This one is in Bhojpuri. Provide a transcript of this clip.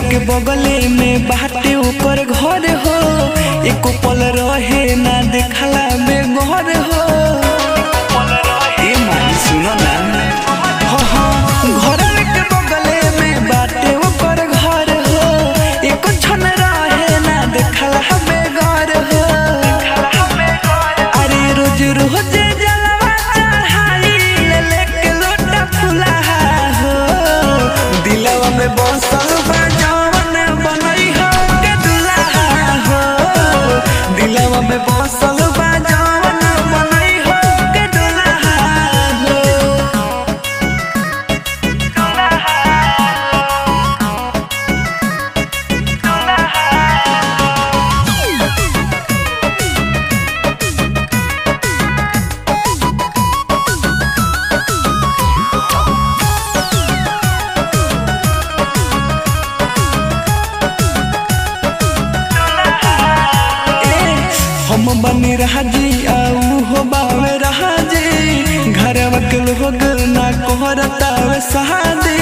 के बगले में बाटे ऊपर घर हो एको पल रहे ना देखला में घर हो ए माई सुनो ना हाँ हाँ घर के बगले में बाटे ऊपर घर हो एको छन रहे ना देखला में घर हो अरे रोज रोज जलवा चढ़ाई ले लेके लोटा फुलाहा हो दिलवा में बसल बा जवन बनई हो के दुल्हा हो दिलवा में बसल बा जवन बनई हो के दुल्हा हो ए, हम बनी राजी आऊ हो बावे राजी घरवा के लोग ना कोहरता वे शादी